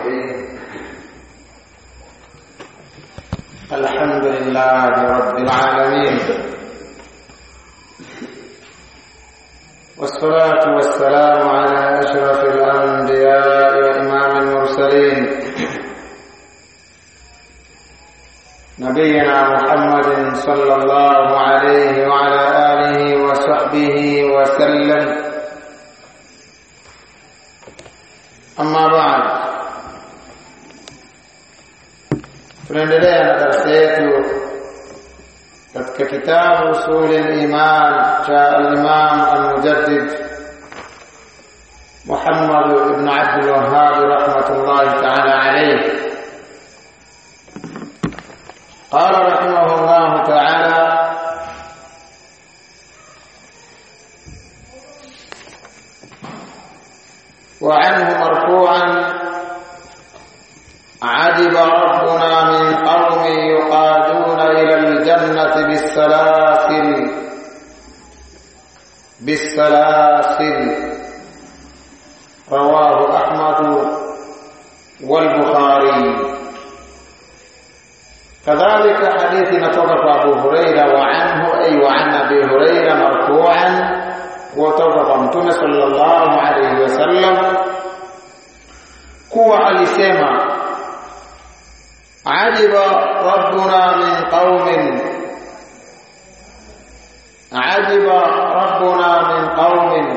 الرحيم الحمد لله رب العالمين والصلاة والسلام على أشرف الأنبياء وإمام المرسلين نبينا محمد صلى الله عليه وعلى آله وصحبه وسلم أما بعد tunaendelea na darasa yetu katika kitabu usuli liman cha alimam almujaddid Muhammad ibn Abdul Wahhab rahmatullahi ta'ala alayhi قال رحمه الله تعالى وعنه مرفوعا عجب ربنا من قوم يقادون إلى الجنة بالسلاسل بالسلاسل رواه أحمد والبخاري كذلك حديث نتوقف أبو هريرة وعنه أي وعن أبي هريرة مرفوعا وتوقف متون صلى الله عليه وسلم كوى alisema عجب ربنا من قوم عجب ربنا من قوم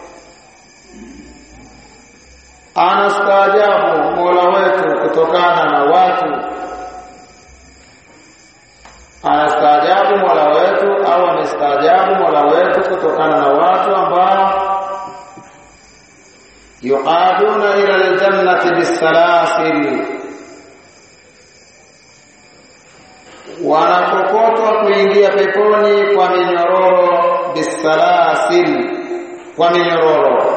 anastaajabu mola wetu kutokana na watu anastaajabu mola wetu au amestaajabu mola wetu kutokana na watu ambao yuqaduna ila aljannati bisalasil wanakokotwa kuingia peponi kwa minyororo bisalasil kwa minyororo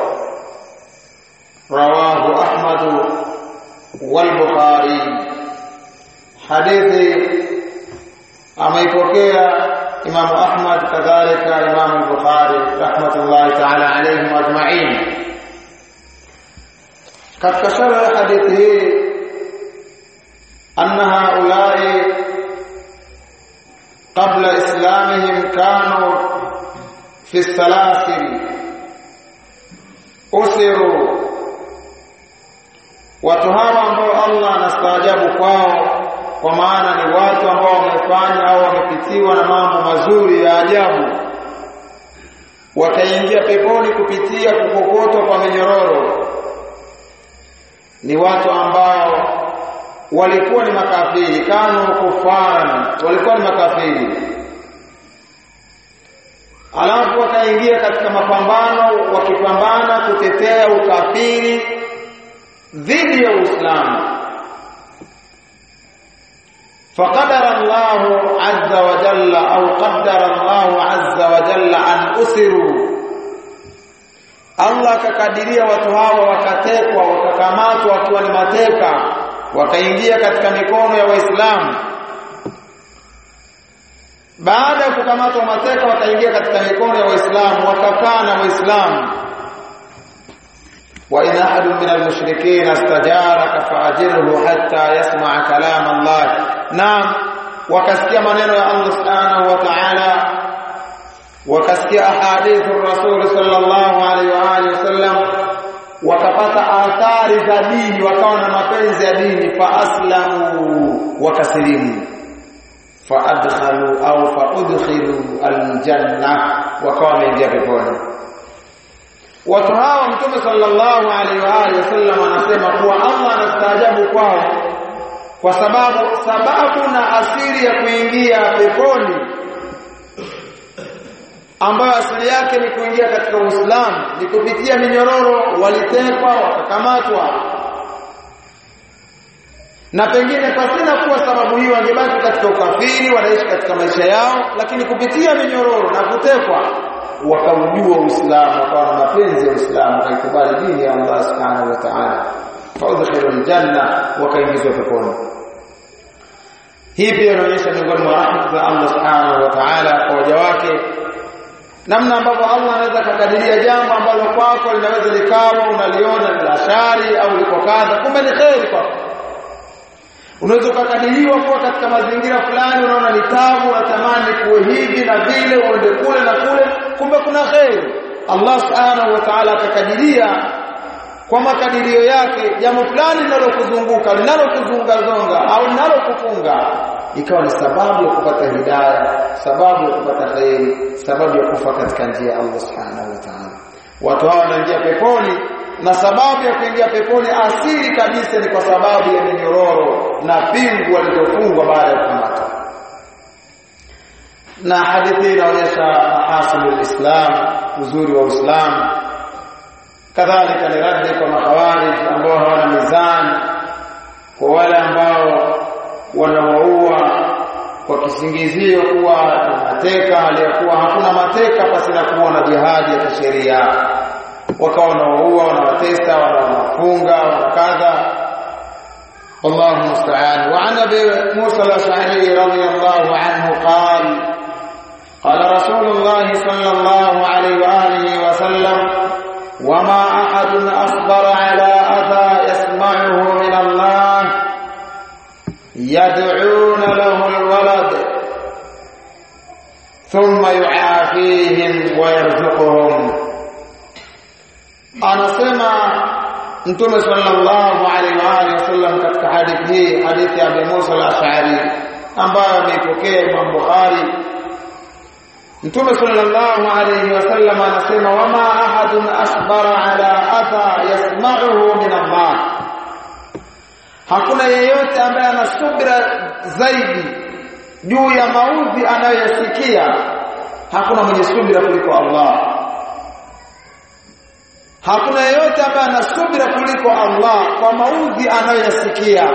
rawahu ahmad wal bukhari hadithi ameipokea Imam Ahmad kadhalika Imam al-Bukhari rahmatullahi ta'ala alayhim ajma'in katika sharh ya hadithi hii anna haulai qabla islamihim kanu fi salasil usiru watu hawa ambao Allah anastaajabu kwao kwa maana ni watu ambao wamefanya au wamepitiwa na mambo mazuri ya ajabu wakaingia peponi kupitia kukokotwa kwa minyororo ni watu ambao walikuwa ni makafiri kanu kufaran walikuwa ni makafiri alafu wakaingia katika mapambano wakipambana kutetea ukafiri dhidi ya Uislamu فقدر الله عز وجل أو قدر الله عز وجل أن أسروا Allah akakadiria watu hawa wakatekwa wakakamatwa wakiwa ni mateka wakaingia katika mikono ya Waislamu baada ya kukamatwa mateka wakaingia katika mikono ya Waislamu wakakaa na Waislamu wa in ahadun min al-mushrikeen istajaraka fa'ajirhu hatta yasma'a kalam Allah naam wakasikia maneno ya Allah subhanahu wa ta'ala wakasikia ahadithu rasul sallallahu alaihi wa alihi wasallam wakapata athari za dini wakawa na mapenzi ya dini fa aslamu wakasilimu fa adkhalu au fa udkhilu aljanna wakawa wameingia peponi watu hawa mtume sallallahu alaihi wa alihi wasallam anasema kuwa Allah anastaajabu kwao kwa sababu sababu na asili ya kuingia peponi ambayo asili yake ni kuingia katika Uislamu ni kupitia minyororo walitekwa wakakamatwa na pengine pasina kuwa sababu hiyo wangebaki katika ukafiri wanaishi katika maisha yao lakini kupitia minyororo na kutekwa wakaujua Uislamu wakawa na mapenzi ya Uislamu wakaikubali dini ya Allah Subhanahu wa Ta'ala faudkhilu aljanna wakaingizwa peponi hii pia inaonyesha miongoni mwa rahma za Allah Subhanahu wa Ta'ala kwa waja wake namna ambavyo Allah anaweza kukadiria jambo ambalo kwako linaweza likawa unaliona ni la shari au liko kadha kumbe ni kheri kwako unaweza ukakadiriwa kuwa katika mazingira fulani unaona ni tabu unatamani kuwe hivi na vile uende kule na kule kumbe kuna kheri Allah subhanahu wa ta'ala akakadiria kwa makadirio yake jambo fulani linalokuzunguka linalokuzungazonga au linalokufunga ikawa ni sababu ya kupata hidayah sababu ya kupata khairi sababu ya kufa katika njia ya Allah subhanahu wa ta'ala watu hawa wanaingia peponi na sababu ya kuingia peponi asili kabisa ni kwa sababu ya minyororo na pingu walizofungwa baada ya kukamata na hadithi inaonyesha mahasinul islam uzuri wa uislamu kadhalika ni raddi kwa makhawarij ambao hawana mizani kwa wale ambao wanawaua kwa kisingizio kuwa mateka aliyakuwa hakuna mateka pasi na kuwa na jihadi ya kisheria wakawa wanawaua wanawatesa wanawafunga wanakadha والله المستعان وعن ابي موسى الاشعري رضي الله عنه قال قال رسول الله صلى الله عليه واله وسلم وما احد اصبر على اذى يسمعه من الله يدعون له الولد ثم يعافيهم ويرزقهم anasema mtume sallallahu alaihi wa alihi wasallam katika hadithi hii hadithi ya Abu Musa al-Ash'ari ambayo ameipokea Imam Bukhari Mtume sallallahu alayhi wasallam anasema wama ahadun asbara ala adha yasma'uhu min Allah Hakuna yeyote ambaye ana subira zaidi juu ya maudhi anayoyasikia hakuna mwenye subira kuliko Allah Hakuna yeyote ambaye ana subira kuliko Allah kwa maudhi anayoyasikia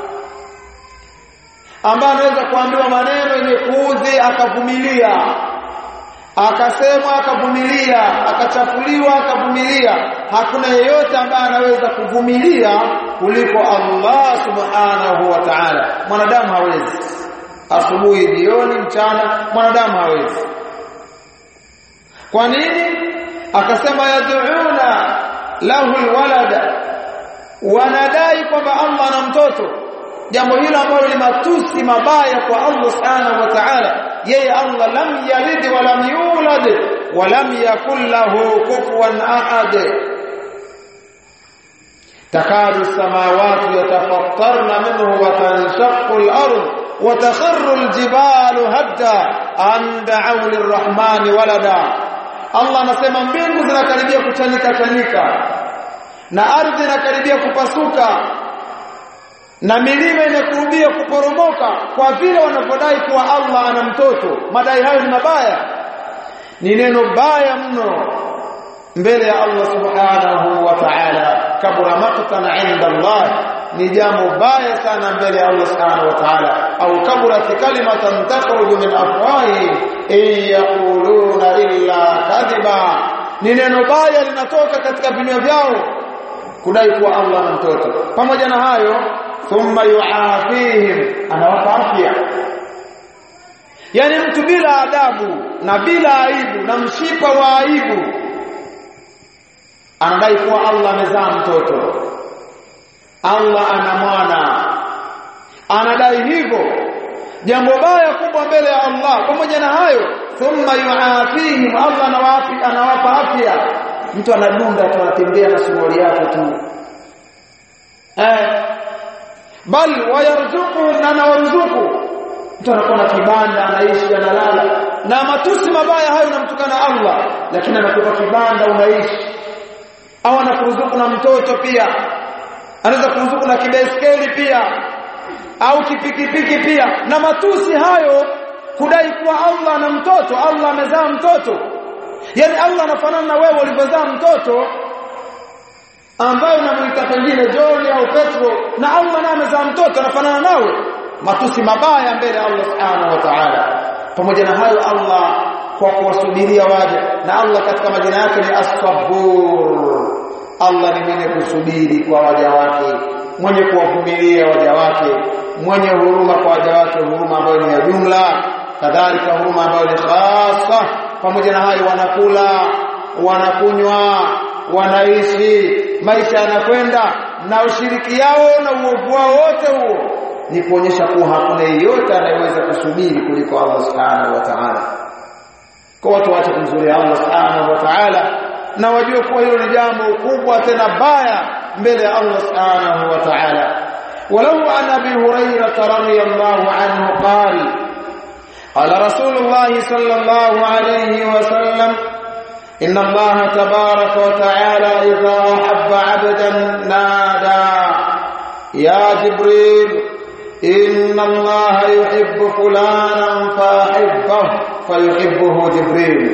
ambaye anaweza kuambiwa maneno yenye kuudhi akavumilia akasemwa akavumilia akachafuliwa akavumilia hakuna yeyote ambaye anaweza kuvumilia kuliko Allah subhanahu wa ta'ala mwanadamu hawezi asubuhi jioni mchana mwanadamu hawezi kwa nini akasema yad'una lahu alwalada wanadai kwamba Allah ana mtoto jambo hilo ambalo ni matusi mabaya kwa Allah subhanahu wa ta'ala yeye Allah lam yalid wa lam yulad wa lam yakul lahu kufuwan ahad takadu samawati yatafattarna minhu wa tanshaqqu al-ard wa takharru al-jibalu hadda an da'u lir-rahmani walada Allah anasema mbingu zinakaribia kuchanika chanika na ardhi inakaribia kupasuka na milima inakurubia kuporomoka kwa vile wanavyodai kuwa Allah ana mtoto madai hayo ni mabaya ni neno baya mno mbele ya Allah subhanahu wa ta'ala kabura maqtan 'inda Allah ni jambo baya sana mbele ya Allah subhanahu wa ta'ala au kaburat kalimatan takhruju min afwahi in yaquluna illa kadhiba ni neno baya linatoka katika vinywa vyao kudai kuwa Allah ana mtoto pamoja na hayo thumma yuafihim anawapa afya yani mtu bila adabu na bila aibu na mshipa wa aibu anadai kuwa Allah amezaa mtoto Allah ana mwana anadai hivyo jambo baya kubwa mbele ya Allah pamoja na hayo thumma yuafihim Allah anawapi anawapa afya mtu anadunda tu anatembea na suruali yake tu eh bal wayarzuku na anawaruzuku mtu anakuwa na kibanda anaishi analala na matusi mabaya hayo namtukana Allah lakini anakupa kibanda unaishi au anakuruzuku na mtoto pia anaweza kuruzuku na kibaiskeli pia au kipikipiki pia na matusi hayo kudai kuwa Allah ana mtoto Allah amezaa mtoto yani Allah anafanana na wewe ulivyozaa mtoto ambaye unamuita pengine John au Petro na Allah naye amezaa mtoto anafanana nawe matusi mabaya mbele ya Allah subhanahu wa ta'ala pamoja na hayo Allah kwa kuwasubiria waja na Allah katika majina yake ni as-sabur Allah ni mwenye kusubiri kwa waja wake mwenye kuwavumilia waja wake mwenye huruma kwa waja wake huruma ambayo ni ya jumla kadhalika huruma ambayo ni khasa pamoja na hayo wanakula wanakunywa wanaishi maisha yanakwenda na ushiriki yao na uovu wao wote huo ni kuonyesha kuwa hakuna yeyote anayeweza kusubiri kuliko Allah subhanahu wa ta'ala kwa watu waache kumzuria Allah subhanahu wa ta'ala na wajue kuwa hilo ni jambo kubwa tena baya mbele ya Allah subhanahu wa ta'ala ولو عن ابي هريره رضي الله عنه قال قال رسول الله صلى الله عليه وسلم ان الله تبارك وتعالى اذا احب عبدا نادى يا جبريل ان الله يحب فلانا فاحبه فيحبه جبريل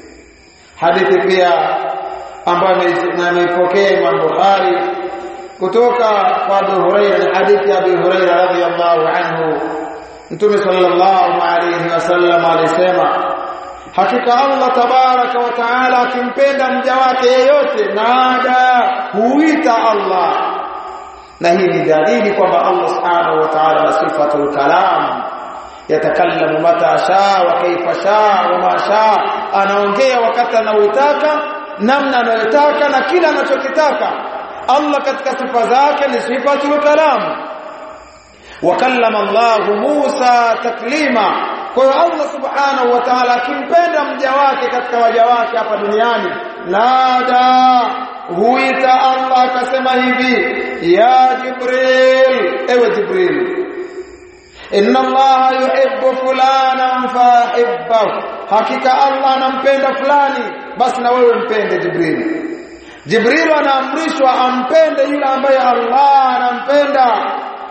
حديث pia ambayo ameipokea Imam Bukhari kutoka kwa Abu Hurairah ni hadithi ya Abu Hurairah radhiyallahu anhu Mtume sallallahu alayhi wasallam alisema hakika Allah tabaraka wa taala akimpenda mja wake yeyote nada huita Allah na hii ni dalili kwamba Allah subhanahu wa ta'ala na sifatul kalam yatakallamu mata shaa wa kaifa shaa wa ma shaa anaongea wakati anaotaka namna anayotaka na kila anachokitaka Allah katika sifa zake ni sifatul kalam wakallama Allah Musa taklima kwa hiyo Allah subhanahu wa ta'ala akimpenda mja wake katika waja wake hapa duniani nada huita Allah akasema hivi ya Jibril ewe Jibril inna Allah yuhibbu fulanan fahibbahu hakika Allah anampenda fulani basi na wewe mpende Jibril Jibril anaamrishwa ampende yule ambaye Allah anampenda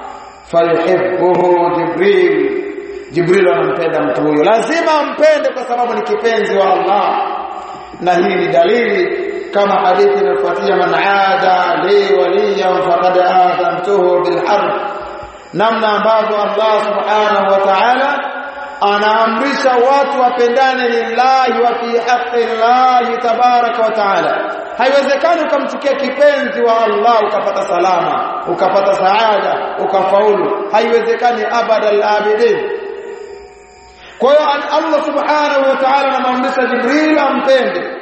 fayuhibbuhu Jibril Jibril anampenda mtu huyo lazima ampende kwa sababu ni kipenzi wa Allah na hii ni dalili kama hadithi inayofuatia man aada li waliyan faqad aadhamtuhu bil harb namna ambavyo Allah subhanahu wa ta'ala anaamrisha watu wapendane lillahi wa fi haqqi Allah tabaraka wa ta'ala haiwezekani ukamchukia kipenzi wa Allah ukapata salama ukapata saada ukafaulu haiwezekani abada al-abidin kwa hiyo Allah subhanahu wa ta'ala anamwamrisha Jibril ampende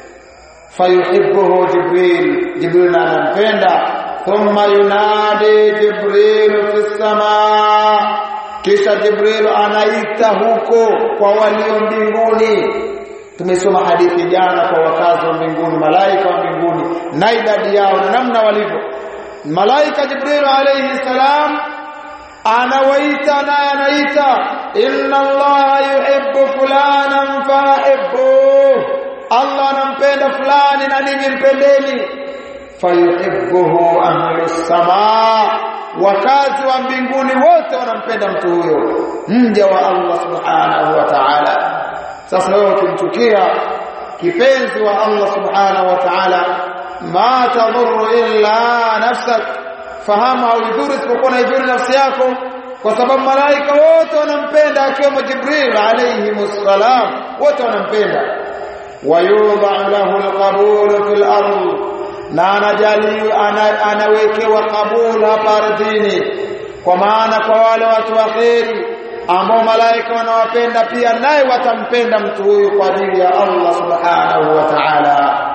fayuhibbuhu Jibril Jibril anampenda thumma yunadi Jibril fi samaa kisha Jibril anaita huko kwa walio mbinguni tumesoma hadithi jana kwa wakazi wa mbinguni malaika wa mbinguni na idadi yao na namna walivyo malaika Jibril alayhi salam anawaita naye anaita inna allaha yuhibbu fulanan fahibbu Allah anampenda fulani na ninyi mpendeni fayuhibbuhu ahlus samaa wakazi wa mbinguni wote wanampenda mtu huyo mja wa Allah subhanahu wa ta'ala sasa wewe ukimchukia kipenzi wa Allah subhanahu wa ta'ala ma tadhurru illa nafsak fahamu haudhuru isipokuwa na idhuru nafsi yako kwa sababu malaika wote wanampenda akiwemo Jibril alayhi musallam wote wanampenda wayudha lahu alqabul fil ardh na anajali anawekewa kabul hapa ardhini kwa maana kwa wale watu wa kheri ambao malaika wanawapenda pia naye watampenda mtu huyu kwa ajili ya Allah subhanahu wa ta'ala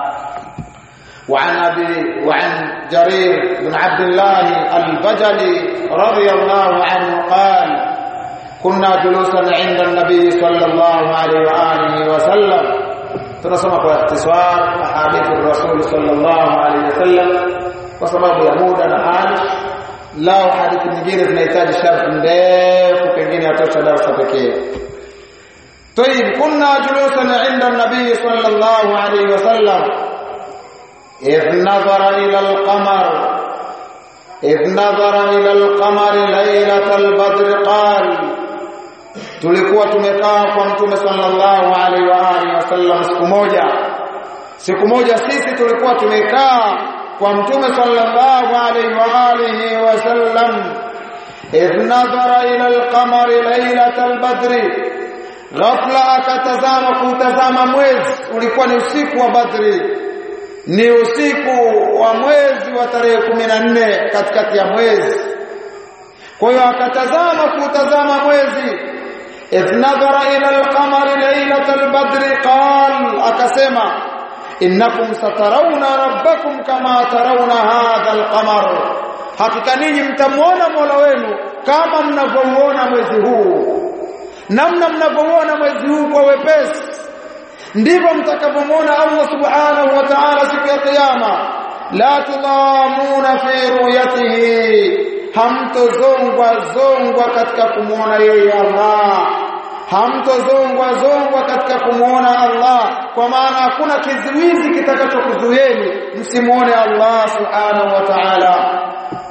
وعن ابي وعن جرير بن عبد الله البجلي رضي الله عنه قال كنا جلوسا عند النبي صلى الله عليه واله وسلم tunasoma kwa ikhtisar ahadithi rasul sallallahu alaihi wasallam kwa sababu ya muda na hali lao hadithi nyingine zinahitaji sharh ndefu pengine atosha darasa pekee طيب كنا جلوسا عند النبي صلى الله عليه وسلم إذ نظر إلى القمر إذ نظر إلى القمر ليلة البدر قال tulikuwa tumekaa kwa mtume sallallahu alaihi wa alihi wasallam siku moja siku moja sisi tulikuwa tumekaa kwa mtume sallallahu alaihi wa alihi wasallam idh nadhara ila alqamari lailatal badri ghafla akatazama kutazama mwezi ulikuwa ni usiku wa badri ni usiku wa mwezi wa tarehe 14 katikati ya mwezi kwa hiyo akatazama kutazama mwezi idh nadhara ila al-qamari laylatal badri qal akasema innakum satarawna rabbakum kama tarawna hadha al-qamar hakika ninyi mtamuona Mola wenu kama mnavyomuona mwezi huu namna mnavyomuona mwezi huu kwa wepesi ndivyo mtakapomuona Allah subhanahu wa ta'ala siku ya kiyama la tudamuna fi ru'yatihi hamtozongwa zongwa katika kumuona yeye Allah hamtozongwa zongwa katika kumuona Allah kwa maana hakuna kizuizi kitakachokuzuieni msimuone Allah subhanahu wa ta'ala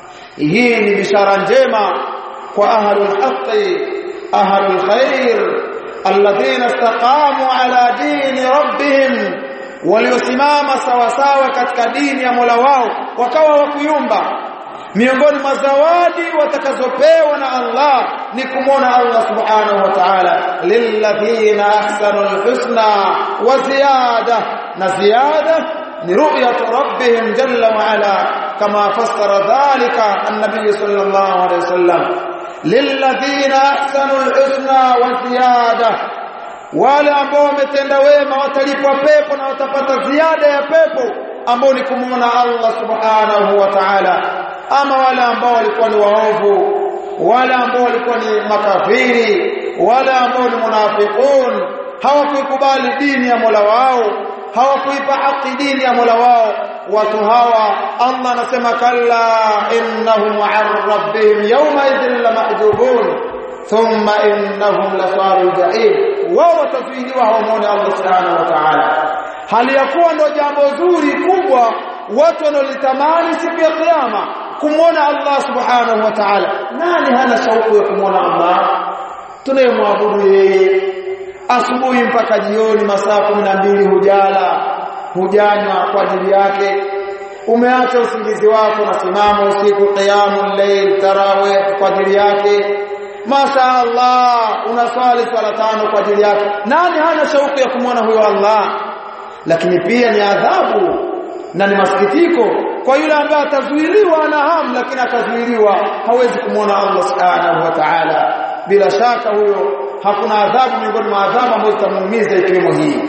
hii ni bishara njema kwa ahlul haqqi ahlul khair alladhina istaqamu ala dini rabbihim waliosimama sawasawa katika dini ya Mola wao wakawa wakuyumba miongoni mwa zawadi watakazopewa na Allah ni kumwona Allah subhanahu wa ta'ala lilladhina ahsanu alhusna wa ziyada na ziyada ni ru'yatu rabbihim jalla wa ala kama fassara dhalika an-nabiy sallallahu alayhi wasallam lilladhina ahsanu alhusna wa ziyada wale ambao wametenda wema watalipwa pepo na watapata ziada ya pepo ambao ni kumwona Allah subhanahu wa ta'ala ama wale ambao walikuwa ni waovu wale ambao walikuwa ni makafiri wale ambao ni munafiqun hawakukubali dini ya Mola wao hawakuipa haki dini ya Mola wao watu hawa Allah anasema kalla innahum an rabbihim yawma idhin lamahjubun thumma innahum lasalul jahim wao watazuiliwa hawamwone Allah subhanahu wa ta'ala hali ya kuwa ndo jambo zuri kubwa watu wanalitamani siku ya kiyama kumwona Allah subhanahu wa ta'ala nani hana shauku ya kumwona Allah tunayemwabudu yeye asubuhi mpaka jioni masaa mbili hujala hujanywa kwa ajili yake umeacha usingizi wako na simama usiku qiyamul layl tarawih kwa ajili yake Masha Allah unaswali swala tano kwa ajili yake nani hana shauku ya kumwona huyo Allah lakini pia ni adhabu na ni masikitiko kwa yule ambaye atazuiliwa na hamu lakini akazuiliwa hawezi kumwona Allah subhanahu wa ta'ala bila shaka huyo hakuna adhabu miongoni mwa adhabu ambazo zitamuumiza ikiwemo hii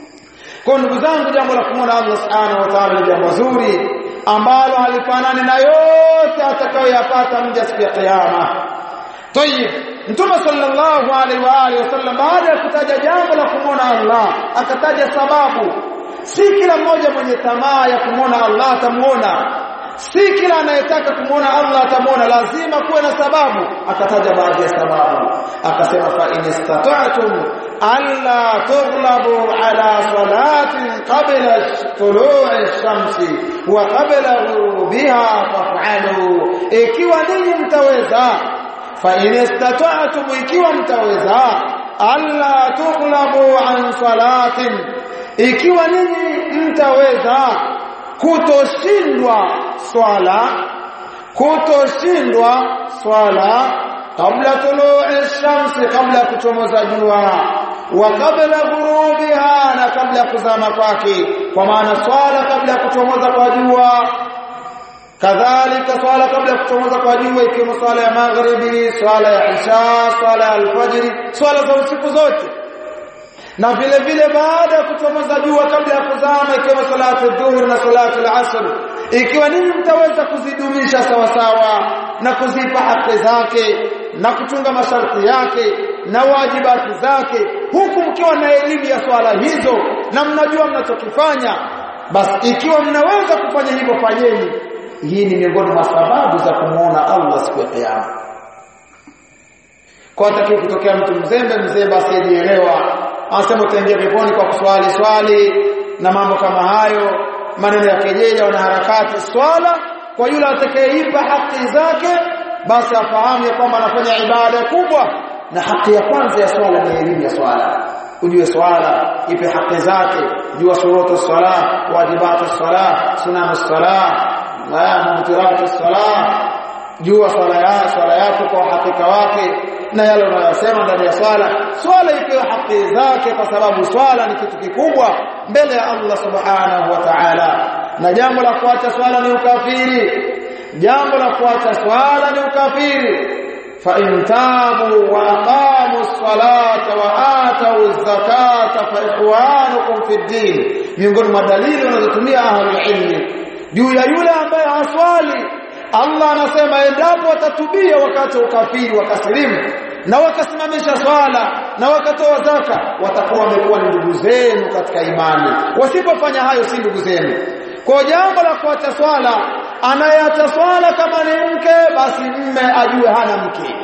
kwa ndugu zangu jambo la kumwona Allah subhanahu wa ta'ala ni jambo zuri ambalo halifanani na yote atakayoyapata mja siku ya kiyama Tayib Mtume sallallahu alaihi wa alihi wasallam baada ya kutaja jambo la kumwona Allah akataja sababu si kila mmoja mwenye tamaa ya kumwona Allah atamuona si kila anayetaka kumwona Allah atamuona lazima kuwe na sababu akataja baadhi ya sababu akasema fa in istata'tum alla tughlabu ala salatin qabla tulu'i shamsi wa qabla ghurubiha faf'alu ikiwa ninyi mtaweza fa in istata'tum ikiwa mtaweza alla tughlabu an salatin ikiwa ninyi mtaweza kutoshindwa swala kutoshindwa swala kabla tulu'i shamsi kabla kuchomoza jua wa kabla ghurubiha na kabla kuzama kwake kwa maana swala kabla kuchomoza kwa jua kadhalika swala kabla kuchomoza kwa jua ikiwemo swala ya maghribi swala ya isha swala ya alfajiri swala za usiku zote na vile vile baada ya kuchomoza jua kabla ya kuzama ikiwa salatu dhuhur na salatu al-asr ikiwa ninyi mtaweza kuzidumisha sawa sawa na kuzipa haki zake na kuchunga masharti yake na wajibati zake huku mkiwa na elimu ya swala hizo na mnajua mnachokifanya basi ikiwa mnaweza kufanya hivyo fanyeni hii ni miongoni mwa sababu za kumuona Allah siku ya kiyama kwa takiwa kutokea mtu mzembe mzembe asiyejielewa anasema utaingia peponi kwa kuswali swali na mambo kama hayo maneno ya kejeja na harakati swala kwa yule atakayeipa haki zake basi afahamu ya kwamba anafanya ibada kubwa na haki ya kwanza ya swala ni elimu ya swala ujue swala ipe haki zake jua shurutu swala wajibatu swala sunanu swala na mubtiratu swala jua swala ya swala yako kwa hakika wake na yale unayosema ndani ya swala swala ikiwa haki zake kwa sababu swala ni kitu kikubwa mbele ya Allah subhanahu wa ta'ala na jambo la kuacha swala ni ukafiri jambo la kuacha swala ni ukafiri fa in tabu wa aqamu as-salata wa atu az-zakata fa ikhwanukum fi din miongoni mwa dalili wanazotumia ahlul ilmi juu ya yule ambaye haswali Allah anasema endapo watatubia wakati wa ukafiri wakasilimu na wakasimamisha swala na wakatoa zaka watakuwa wamekuwa ni ndugu zenu katika imani wasipofanya hayo si ndugu zenu kwa jambo la kuacha swala anayeacha swala kama ni mke basi mme ajue hana mke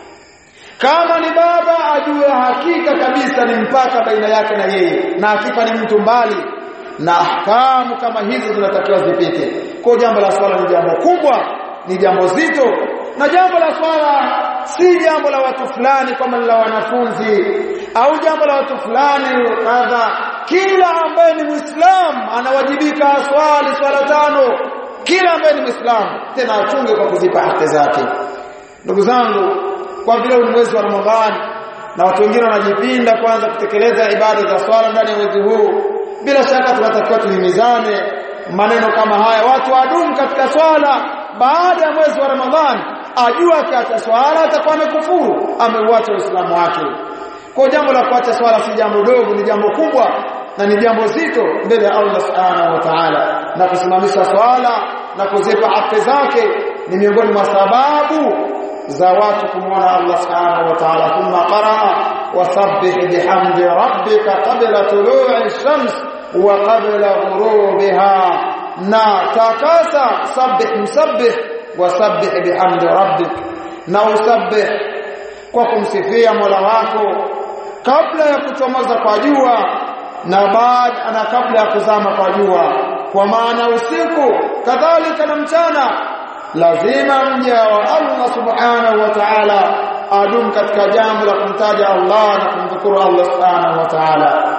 kama ni baba ajue hakika kabisa ni mpaka baina yake na yeye na akifa ni mtu mbali na ahkamu kama hizo zinatakiwa zipite kwa jambo la swala ni jambo kubwa ni jambo zito na jambo la swala si jambo la watu fulani kama la wanafunzi au jambo la watu fulani kadha kila ambaye ni muislam anawajibika swali swala tano kila ambaye ni muislam tena achunge kwa kuzipa haki zake ndugu zangu kwa vile ni mwezi wa Ramadhani na watu wengine wanajipinda kwanza kutekeleza ibada za swala ndani ya mwezi huu bila shaka tunatakiwa tuhimizane maneno kama haya watu wadumu katika swala baada ya mwezi wa Ramadhani ajua akiacha swala atakuwa amekufuru ameuacha uislamu wake kwa jambo la kuacha swala si jambo dogo ni jambo kubwa na ni jambo zito mbele ya Allah subhanahu wa ta'ala na kusimamisha swala na kuzipa haki zake ni miongoni mwa sababu za watu kumwona Allah subhanahu wa ta'ala thumma qaraa wasabbih bihamdi rabbika qabla tulu'i shams wa qabla ghurubiha na takasa sabbih musabbih wasabbih bihamdi rabbik na usabbih kwa kumsifia Mola wako kabla ya kuchomoza kwa jua na baada na kabla ya kuzama kwa jua kwa maana usiku kadhalika na mchana lazima mja wa Allah subhanahu wa ta'ala adum katika jambo la kumtaja Allah na kumshukuru Allah subhanahu wa ta'ala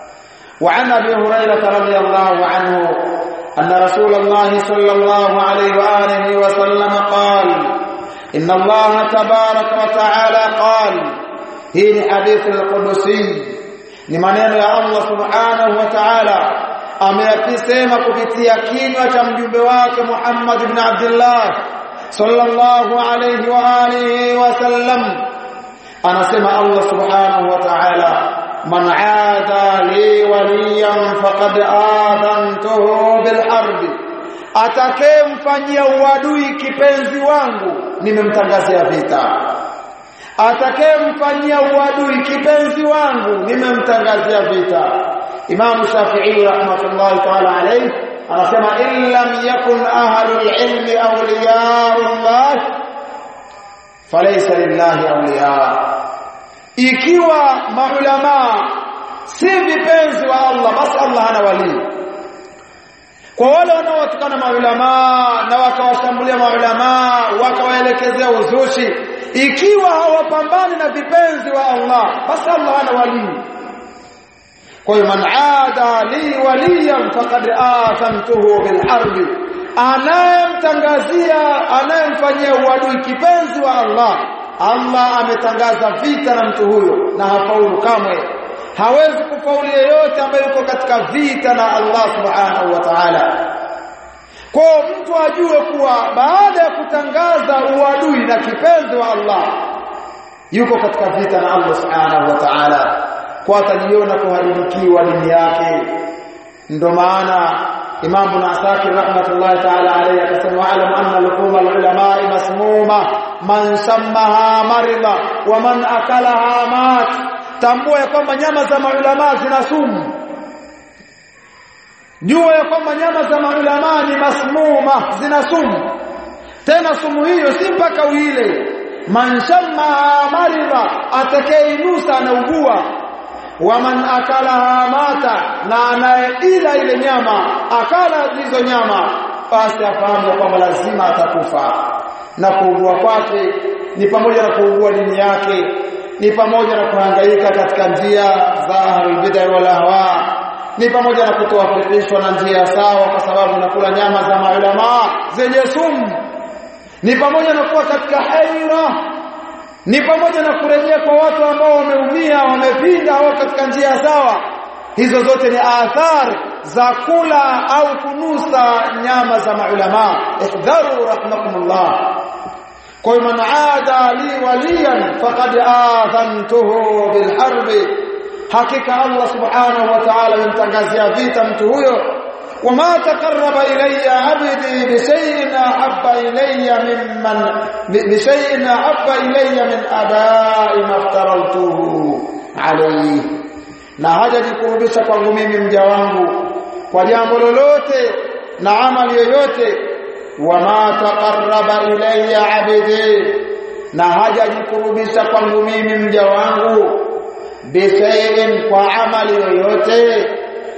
وعن ابي هريره رضي الله عنه ان رسول الله صلى الله عليه واله وسلم قال ان الله تبارك وتعالى قال هي حديث القدسي ni maneno ya Allah subhanahu wa ta'ala ameyasema kupitia kinywa cha mjumbe wake Muhammad ibn Abdullah sallallahu alayhi wa alihi wa sallam anasema Allah subhanahu wa ta'ala man aada li waliyan faqad adantuhu bil harb atakayemfanyia uadui kipenzi wangu nimemtangazia vita atakayemfanyia uadui kipenzi wangu nimemtangazia vita Imam Shafi'i rahmatullahi ta'ala alayhi anasema in lam yakun ahlul ilmi awliyaullah falaysa lillahi awliya ikiwa maulama si vipenzi wa Allah basi Allah hana wali kwa wale wanaowatukana maulama na wakawashambulia maulama wakawaelekezea uzushi ikiwa hawapambani na vipenzi wa Allah basi Allah hana wali kwa hiyo man aada li waliyan faqad athamtuhu bil harbi anayemtangazia anayemfanyia uadui kipenzi wa Allah Allah ametangaza vita na mtu huyo na hafaulu kamwe hawezi kufaulu yeyote ambaye yuko katika vita na Allah subhanahu wa ta'ala kwa mtu ajue kuwa baada ya kutangaza uadui na kipenzi wa Allah yuko katika vita na Allah subhanahu wa ta'ala kwa atajiona kuharibikiwa dini yake ndo maana Imam Ibn Asakir rahmatullahi ta'ala alayhi akasema alam anna luhum al-ulama masmuma man sammaha marida wa man akalaha mat tambua ya kwamba nyama za maulama zina sumu jua ya kwamba nyama za maulama ni masmuma zina sumu tena sumu hiyo si mpaka uile man sammaha marida atakayeinusa anaugua waman akalaha mata na anayeila ile nyama akala hizo nyama basi afahamu kwamba lazima atakufa na kuugua kwake ni pamoja na kuugua dini yake ni pamoja na kuhangaika katika njia za ahlulbidai wal ahwa ni pamoja na kutowafikishwa na njia sawa kwa sababu nakula nyama za maulama zenye sumu ni pamoja na kuwa katika haira ni pamoja na kurejea kwa watu ambao wameumia wamepinda au katika njia sawa hizo zote ni athar za kula au kunusa nyama za maulama ihdharu rahmakumullah kwa man aada li waliyan faqad adhantuhu bil harbi hakika Allah subhanahu wa ta'ala yamtangazia vita mtu huyo وما تقرب إلي عبدي بشيء أحب إلي ممن بشيء أحب إلي من أداء ما افترضته عليه na hajajikurubisha kwangu mimi mja wangu kwa jambo lolote na amali yoyote wama taqarraba ilayya abdi na hajajikurubisha kwangu mimi mja wangu bishayin kwa amali yoyote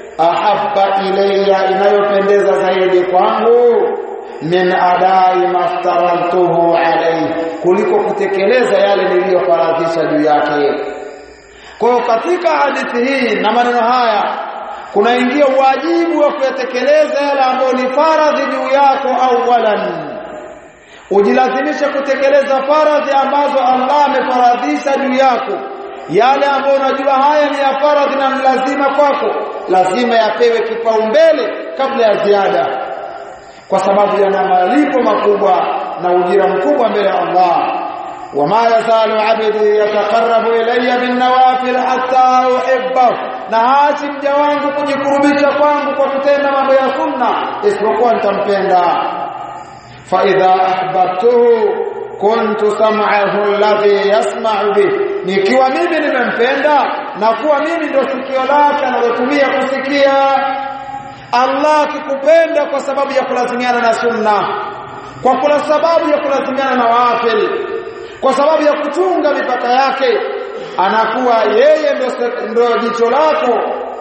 ahabba ilayya inayopendeza zaidi kwangu min adai maftarantuhu alayhi kuliko kutekeleza yale niliyofaradhisha juu yake kwa katika hadithi hii na maneno haya kunaingia wajibu wa kuyatekeleza yale ambayo ni faradhi juu yako awalan ujilazimishe kutekeleza faradhi ambazo Allah amefaradhisha juu yako yale ambayo unajua haya ni ya faradhi na ni lazima kwako lazima yapewe kipaumbele kabla ya ziada kwa sababu yana malipo makubwa na ujira mkubwa mbele ya Allah wama yazalu abdi yataqarrabu ilayya bin nawafil hatta uhibbahu na haachi mja wangu kujikurubisha kwangu kwa kutenda mambo ya sunna isipokuwa nitampenda fa idha ahbabtuhu kuntu sam'ahu alladhi yasma'u bih nikiwa mimi nimempenda na kuwa mimi ndio sikio lake analotumia kusikia Allah akikupenda kwa sababu ya kulazimiana na sunna kwa kula sababu ya kulazimiana na wafil kwa sababu ya kuchunga mipaka yake anakuwa yeye ndio ndio jicho lako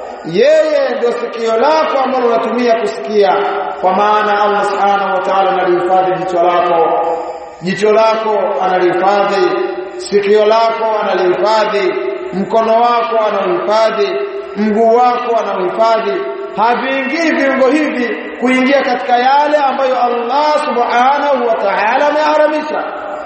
yeye ndio sikio lako ambalo unatumia kusikia kwa maana Allah subhanahu wa ta'ala analihifadhi jicho lako jicho lako analihifadhi sikio lako analihifadhi mkono wako anauhifadhi mguu wako anauhifadhi haviingii viungo hivi kuingia katika yale ambayo Allah subhanahu wa ta'ala ameharamisha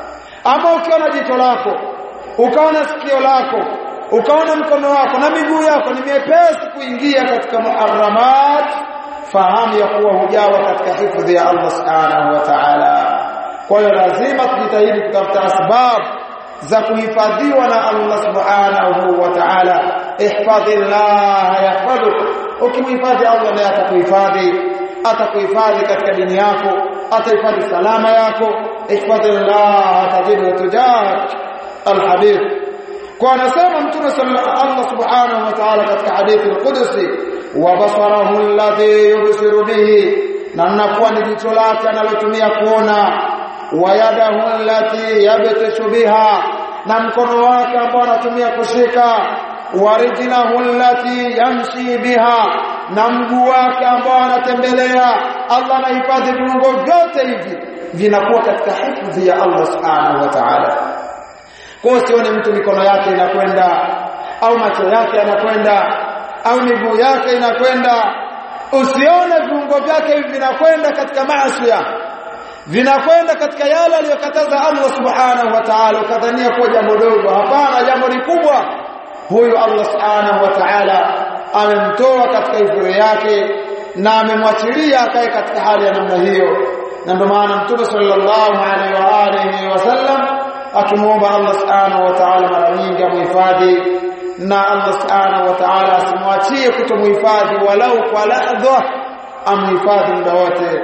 ama ukiona jicho lako ukaona sikio lako ukaona mkono wako na miguu yako ni miepesi kuingia katika muharramat fahamu ya kuwa hujawa katika hifadhi ya Allah subhanahu wa ta'ala kwa hiyo lazima tujitahidi kutafuta sababu za kuhifadhiwa na Allah subhanahu wa ta'ala ihfadhillah yahfadhuk ukimhifadhi Allah naye atakuhifadhi atakuhifadhi katika dini yako atahifadhi salama yako ihfadhillah tajidu tujahak alhadith kwa anasema mtume Allah subhanahu wa ta'ala katika hadithi al-Qudsi wa basarahu alladhi yubsiru bihi na nakuwa ni jicho lake analotumia kuona wa yadahu allati yabtashu biha na mkono wake ambao anatumia kushika wa rijlahu allati yamshi biha na mguu wake ambao anatembelea Allah anahifadhi viungo vyote hivi vinakuwa katika hifadhi ya Allah subhanahu wa ta'ala kwa usione mtu mikono yake inakwenda au macho yake yanakwenda au miguu yake inakwenda usione viungo vyake hivi vinakwenda katika maasi vinakwenda katika yale aliyokataza Allah subhanahu wa ta'ala ukadhania kuwa jambo dogo hapana jambo ni kubwa huyu Allah subhanahu wa ta'ala amemtoa katika hifadhi yake na amemwachilia akae katika hali ya namna hiyo na ndio maana mtume sallallahu alaihi wa alihi wasallam akimuomba Allah subhanahu wa ta'ala mara nyingi amhifadhi na Allah subhanahu wa ta'ala asimwachie kutomhifadhi walau kwa lahdha amhifadhi muda wote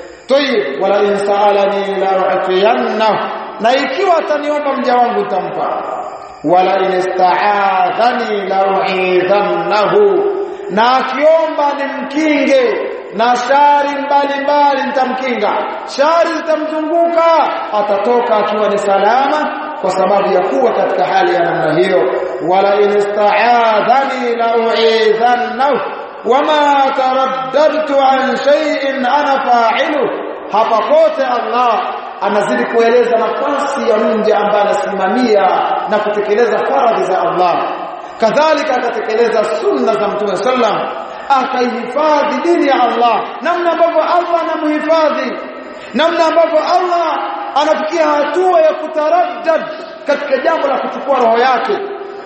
tayib wala in sa'alani la u'tiyanna na ikiwa ataniomba mja wangu nitampa wala in ista'adhani la u'idhannahu na akiomba nimkinge na shari mbalimbali nitamkinga shari zitamzunguka atatoka akiwa ni salama kwa sababu ya kuwa katika hali ya namna hiyo wala in ista'adhani la u'idhannahu wama taraddadtu an shay'in ana fa'ilu hapa kote Allah anazidi kueleza nafasi ya mja ambaye anasimamia na kutekeleza faradhi za Allah kadhalika akatekeleza sunna za Mtume sallam akaihifadhi dini ya Allah namna ambavyo Allah anamhifadhi namna ambavyo Allah anafikia hatua ya kutaraddad katika jambo la kuchukua roho yake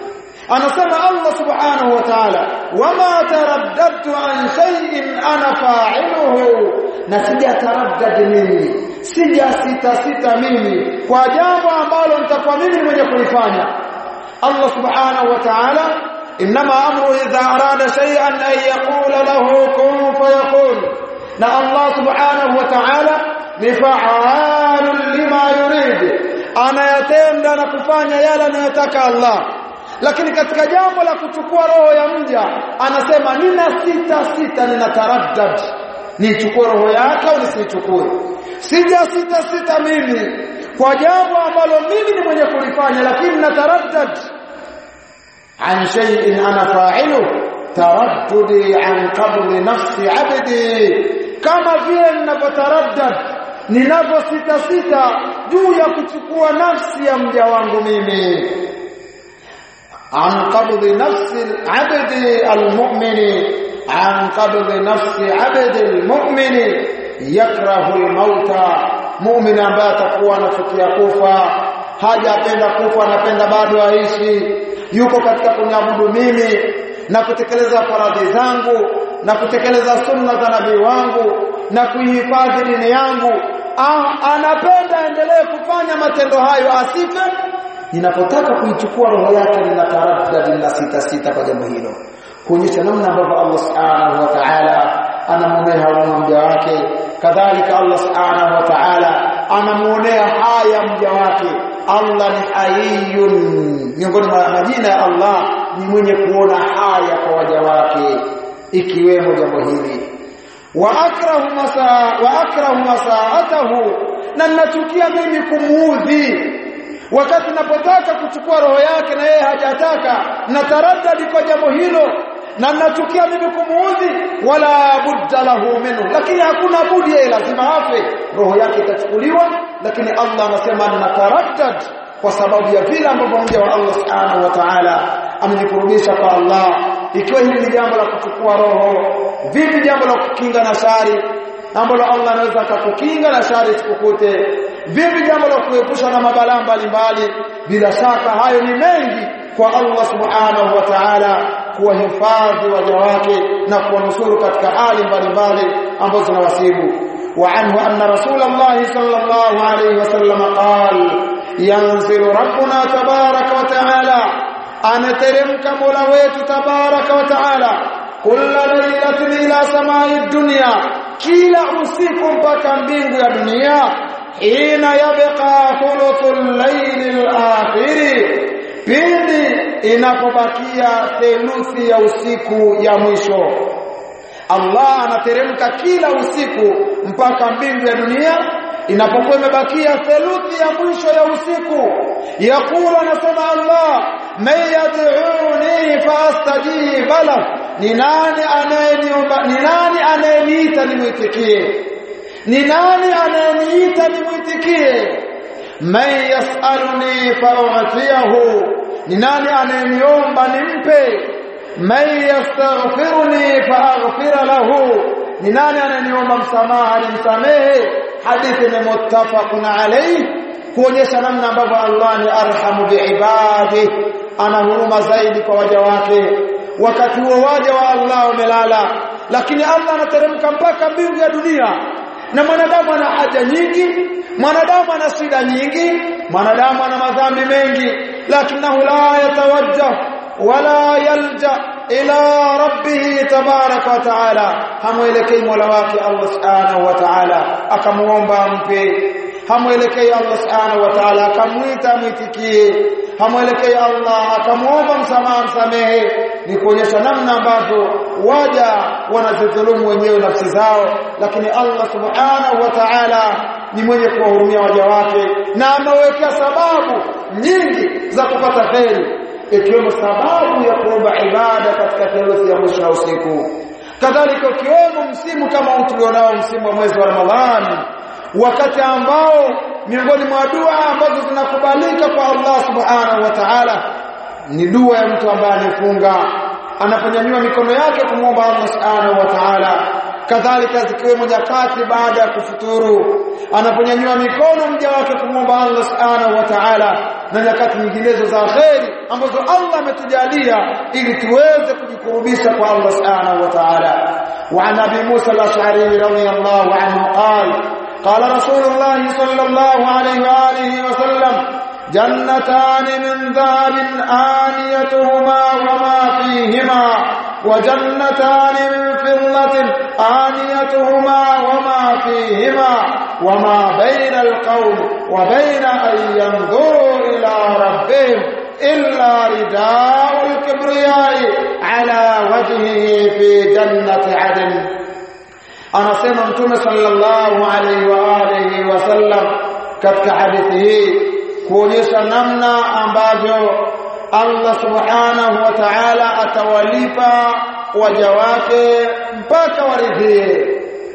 anasema Allah subhanahu wa ta'ala wama taraddadtu an shay'in ana fa'iluhu na sija taraddad mimi sija sita sita mimi kwa jambo ambalo nitakuwa mimi mwenye kulifanya Allah subhanahu wa ta'ala inma amru idha arada shay'an an yaqula lahu kun fayakun na Allah subhanahu wa ta'ala ni fa'alun lima yurid anayatenda na kufanya yale anayotaka Allah lakini katika jambo la kuchukua roho ya mja anasema nina sita sita nina taraddad nichukue roho yake au nisichukue sija sita sita mimi kwa jambo ambalo mimi ni mwenye kulifanya lakini nataraddad an shay'in ana fa'ilu taraddudi an qabli nafsi 'abdi kama vile ninapotaraddad ninaposita sita juu ya kuchukua nafsi ya mja wangu mimi an qabdi nafsi al-'abdi al-mu'mini an qabdi nafsi 'abdi al-mu'mini yakrahu al-mauta mu'min ambaye atakuwa anafikia kufa hajapenda kufa anapenda bado aishi yuko katika kuniabudu mimi na kutekeleza faradhi zangu na kutekeleza sunna za nabii wangu na kuihifadhi dini yangu ah, anapenda endelee kufanya matendo hayo asife ninapotaka kuichukua roho yake ninataraddad na sita sita kwa jambo hilo kuonyesha namna ambavyo Allah subhanahu wa ta'ala anamuonea huruma mja wake kadhalika Allah subhanahu wa ta'ala anamuonea haya mja wake Allah ni hayyun miongoni mwa majina ya Allah ni mwenye kuona haya kwa waja wake ikiwemo jambo hili wa akrahu masa wa akrahu masaatahu na ninachukia mimi kumuudhi wakati napotaka kuchukua roho yake na yeye hajataka na taraddadi kwa jambo hilo na ninachukia mimi kumuudhi wala budda lahu minhu lakini hakuna budi yeye lazima afe roho yake itachukuliwa lakini Allah anasema ninataraddad kwa sababu ya vile ambavyo mja wa Allah subhanahu wa ta'ala amenikurudisha kwa Allah ikiwa hili ni jambo la kuchukua roho vipi jambo la kukinga na shari ambalo Allah anaweza akakukinga na shari isikukute vipi jambo la kuepusha na mabalaa mbalimbali bila shaka hayo ni mengi kwa Allah subhanahu wa ta'ala kuwahifadhi waja wake na kuwanusuru katika hali mbalimbali ambazo zinawasibu وعنه أن رسول الله صلى الله عليه وسلم قال ينزل ربنا تبارك وتعالى أنا ترمك مولويت تبارك وتعالى كل ليلة إلى سماء الدنيا كلا أسيكم بكم يا دنيا حين يبقى ثلث الليل الآخر pindi inapobakia theluthi ya usiku ya mwisho Allah anateremka kila usiku mpaka mbingu ya dunia inapokuwa imebakia theluthi ya mwisho ya usiku yakulu anasema Allah may yad'uni fastajiba la ni nani anayeniomba ni nani anayeniita nimwitikie ni nani anayeniita nimwitikie man yasaluni fa'atiyahu ni nani anayeniomba nimpe man yastaghfiruni faaghfira lahu ni nani ananiomba msamaha nimsamehe hadithi ni muttafaqun alayhi kuonyesha namna ambavyo Allah ni arhamu biibadi ana huruma zaidi kwa waja wake wakati huo waja wa Allah wamelala lakini Allah anateremka mpaka mbingu ya dunia na mwanadamu ana haja nyingi mwanadamu ana shida nyingi mwanadamu ana madhambi mengi lakinahu la yatawajjah wala yalja ila rabbih tabaraka wa taala hamwelekei mola wake Allah subhanahu wa taala akamuomba ampe hamwelekei Allah subhanahu wa taala akamuita mwitikie hamwelekei Allah akamuomba msamaha msamehe ni kuonyesha namna ambavyo waja wanazidhulumu wenyewe nafsi zao lakini Allah subhanahu wa ta'ala ni mwenye kuwahurumia waja wake na amewekea sababu nyingi za kupata kheri ikiwemo sababu ya kuomba ibada katika theluthi ya mwisho wa usiku kadhalika ukiwemo msimu kama tulionao msimu wa mwezi wa Ramadhani wakati ambao miongoni mwa dua ambazo zinakubalika kwa Allah subhanahu wa ta'ala ni dua ya mtu ambaye anafunga anaponyanyua mikono yake kumwomba Allah subhanahu wa ta'ala kadhalika zikiwemo nyakati baada ya kufuturu anaponyanyua mikono mja wake kumwomba Allah subhanahu wa ta'ala na nyakati nyinginezo za kheri ambazo Allah ametujalia ili tuweze kujikurubisha kwa Allah subhanahu wa ta'ala wa an abi Musa al-Ash'ari radiyallahu anhu qala قال رسول الله صلى الله عليه وآله وسلم جنتان من ذهب آنيتهما وما فيهما وجنتان من فضة آنيتهما وما فيهما وما بين القوم وبين أن ينظروا إلى ربهم إلا رداء الكبرياء على وجهه في جنة عدن anasema mtume sallallahu alaihi wa alihi wasallam katika hadithi hii kuonyesha namna ambavyo Allah subhanahu wa ta'ala atawalipa waja wake mpaka waridhie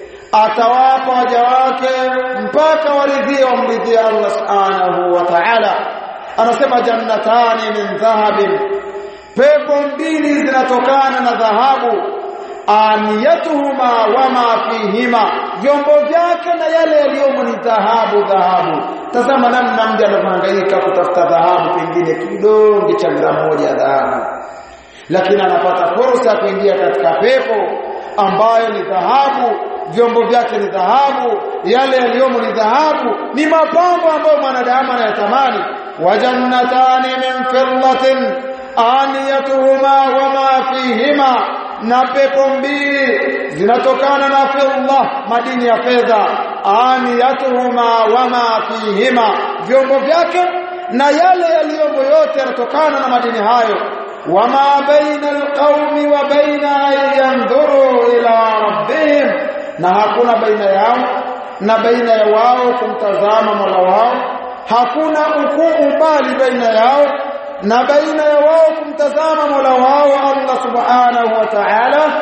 atawapa waja wake mpaka waridhie wamridhie Allah subhanahu wa ta'ala anasema jannatani min dhahabin pepo mbili zinatokana na dhahabu aniyatuhuma wama fihima vyombo vyake na yale yaliyomo ni dhahabu dhahabu tazama namna mja anavyohangaika kutafuta dhahabu pengine kidonge cha gramu moja ya dhahabu lakini anapata fursa ya kuingia katika pepo ambayo ni dhahabu vyombo vyake ni dhahabu yale yaliyomo ni dhahabu ni mapambo ambayo mwanadamu anayatamani wajannatani min fillatin aniyatuhuma wama fihima na pepo mbili zinatokana na fidda madini ya fedha aniyatuhuma wama fihima vyombo vyake na yale yaliyomo yote yanatokana na madini hayo wama baina alqaumi wa baina an yanzuru ila rabbihim na hakuna baina yao na baina ya wao kumtazama Mola wao hakuna ukuu mbali baina yao na baina ya wao kumtazama Mola wao Allah Subhanahu wa Ta'ala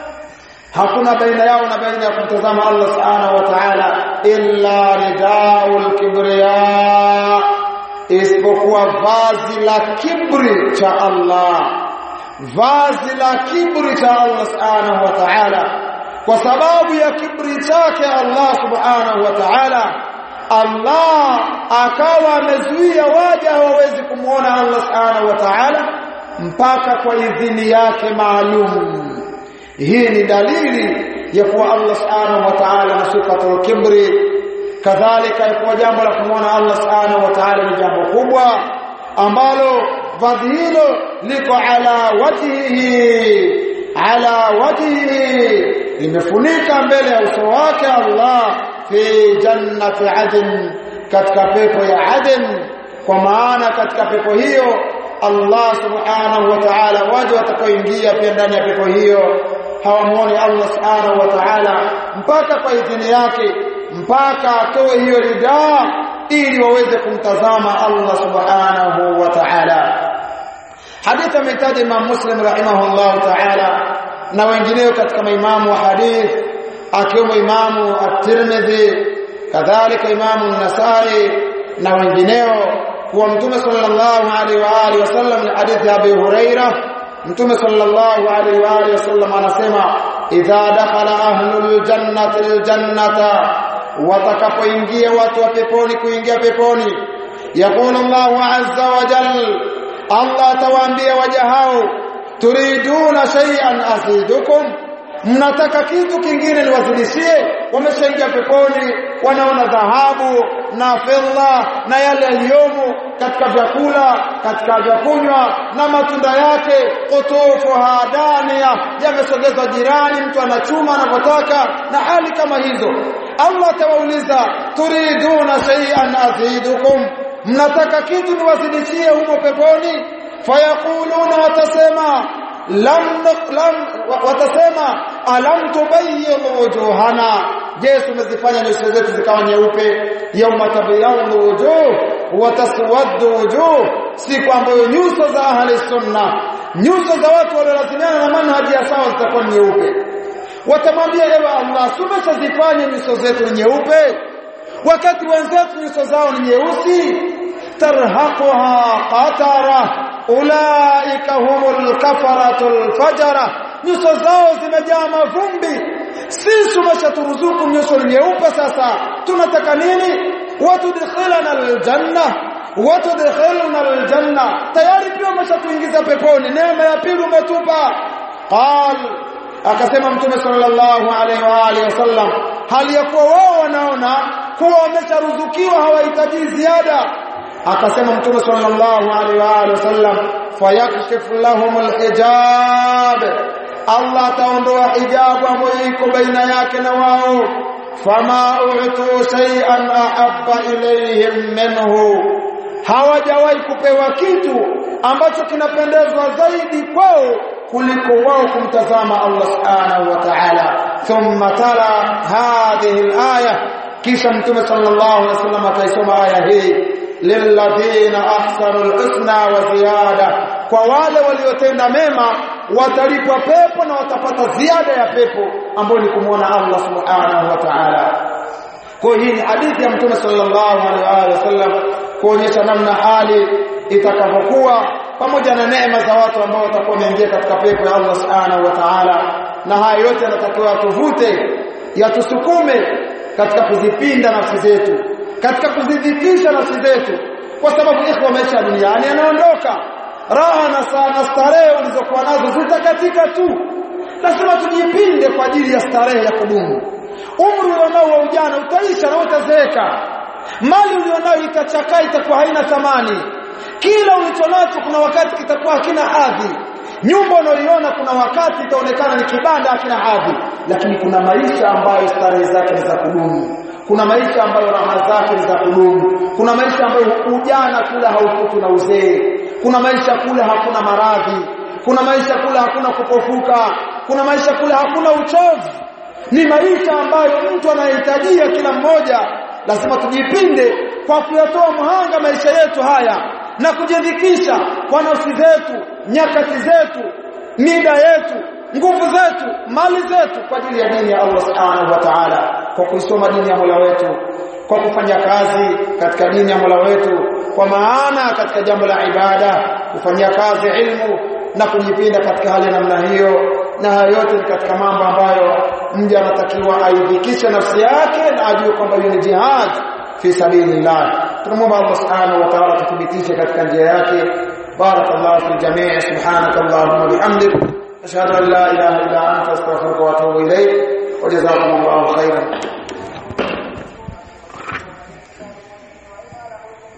hakuna baina yao na baina ya kumtazama Allah Subhanahu wa Ta'ala illa ridaul kibriya isipokuwa vazi la kibri cha Allah vazi la kibri cha Allah Subhanahu wa Ta'ala kwa sababu ya kibri chake Allah Subhanahu wa Ta'ala Allah akawa amezuia waja hawawezi kumuona Allah Subhanahu wa Ta'ala mpaka kwa idhini yake maalum hii ni dalili ya kuwa Allah Subhanahu wa Ta'ala na sifatul kibri kadhalika ya jambo la kumuona Allah Subhanahu wa Ta'ala ni jambo kubwa ambalo vazi hilo liko ala wajhihi ala wajhihi limefunika mbele ya uso wake Allah fi jannati adn katika pepo ya adn kwa maana katika pepo hiyo Allah subhanahu wa ta'ala waje watakaoingia pia ndani ya pepo hiyo hawamuone Allah subhanahu wa ta'ala mpaka kwa idhini yake mpaka atoe hiyo ridaa ili waweze kumtazama Allah subhanahu wa ta'ala hadithi ametaja Imam Muslim rahimahullah ta'ala na wengineo katika maimamu wa hadith akiwemo imamu at-Tirmidhi kadhalika imamu an-Nasai na wengineo kuwa mtume sallallahu alaihi wa alihi wasallam ni hadithi ya Abi Huraira mtume sallallahu alaihi wa alihi wasallam anasema idha dakhala ahlul jannati aljannata watakapoingia watu wa peponi kuingia peponi yaqulu Allahu azza wa jalla Allah atawaambia waja hao turiduna shay'an azidukum mnataka kitu kingine niwazidishie wameshaingia peponi wanaona dhahabu na fedha na yale yaliyomo katika vyakula katika vyakunywa na matunda yake kutufu hadania yamesogezwa jirani mtu anachuma anapotaka na hali kama hizo Allah atawauliza turiduna shay'an azidukum mnataka kitu niwazidishie humo peponi fayakuluna watasema lam lam watasema alam tubayyid wujuhana je tumezifanya nyuso zetu zikawa nyeupe yauma tabyadu wujuh wa taswaddu wujuh siku ambayo nyuso za ahli sunna nyuso za watu waliolazimiana na manhaji ya sawa zitakuwa nyeupe watamwambia ewe Allah tumeshazifanya nyuso zetu nyeupe wakati wenzetu nyuso zao ni nyeusi tarhaquha qatara ulaika humul kafaratul fajara nyuso zao zimejaa mavumbi sisi tumeshaturuzuku nyuso nyeupe sasa tunataka nini watudkhilana aljanna watudkhilna aljanna tayari pia umeshatuingiza peponi neema ya pili umetupa qal akasema mtume sallallahu alaihi wa alihi wasallam hali ya kuwa wao wanaona kuwa wamesharuzukiwa hawahitaji ziada akasema mtume sallallahu alaihi wa alihi wasallam fayakshifu lahum alhijab Allah ataondoa hijabu ambayo iko baina yake na wao fama u'tu shay'an ahabba ilayhim minhu hawajawahi kupewa kitu ambacho kinapendezwa zaidi kwao kuliko wao kumtazama Allah subhanahu wa ta'ala thumma tala hadhihi al-aya kisha mtume sallallahu alaihi wasallam akaisoma aya hii lilladhina ahsanu al-husna wa ziyada kwa wale waliotenda mema watalipwa pepo na watapata ziada ya pepo ambayo ni kumwona Allah subhanahu wa ta'ala kwa hii ni hadithi ya mtume sallallahu alaihi wasallam kuonyesha namna hali itakavyokuwa pamoja na neema za watu ambao watakuwa wameingia katika pepo ya Allah subhanahu wa ta'ala na haya yote yanatakiwa tuvute yatusukume katika kuzipinda nafsi zetu katika kuzidhikisha nafsi zetu kwa sababu ikhwa maisha duniani yanaondoka raha na sana starehe ulizokuwa nazo zitakatika tu lazima tujipinde kwa ajili ya starehe ya kudumu umri ulionao wa ujana utaisha na utazeeka mali ulionayo itachakaa itakuwa haina thamani kila ulichonacho kuna wakati kitakuwa hakina hadhi nyumba unayoiona kuna wakati itaonekana ni kibanda hakina hadhi lakini kuna maisha ambayo starehe zake ni za kudumu kuna maisha ambayo raha zake ni za kudumu kuna maisha ambayo ujana kule haufuki na uzee kuna maisha kule hakuna maradhi kuna maisha kule hakuna kupofuka kuna maisha kule hakuna uchovu ni maisha ambayo mtu anahitajia kila mmoja lazima tujipinde kwa kuyatoa mhanga maisha yetu haya na kujidhikisha kwa nafsi zetu nyakati zetu mida yetu nguvu zetu mali zetu kwa ajili ya dini ya Allah subhanahu wa ta'ala kwa kuisoma dini ya Mola wetu kwa kufanya kazi katika dini ya Mola wetu kwa maana katika jambo la ibada kufanyia kazi ilmu na kujipinda katika hali ya namna hiyo na hayo yote ni katika mambo ambayo mja anatakiwa aidhikishe nafsi yake na ajue kwamba hiyo ni jihad fi sabilillah tunamwomba Allah subhanahu wa ta'ala tuthibitishe katika njia yake barakallahu fi jamii subhanakallahumma bihamdik ashhadu an la ilaha illa anta astaghfiruka wa atubu ilayk wa jazakumullahu khairan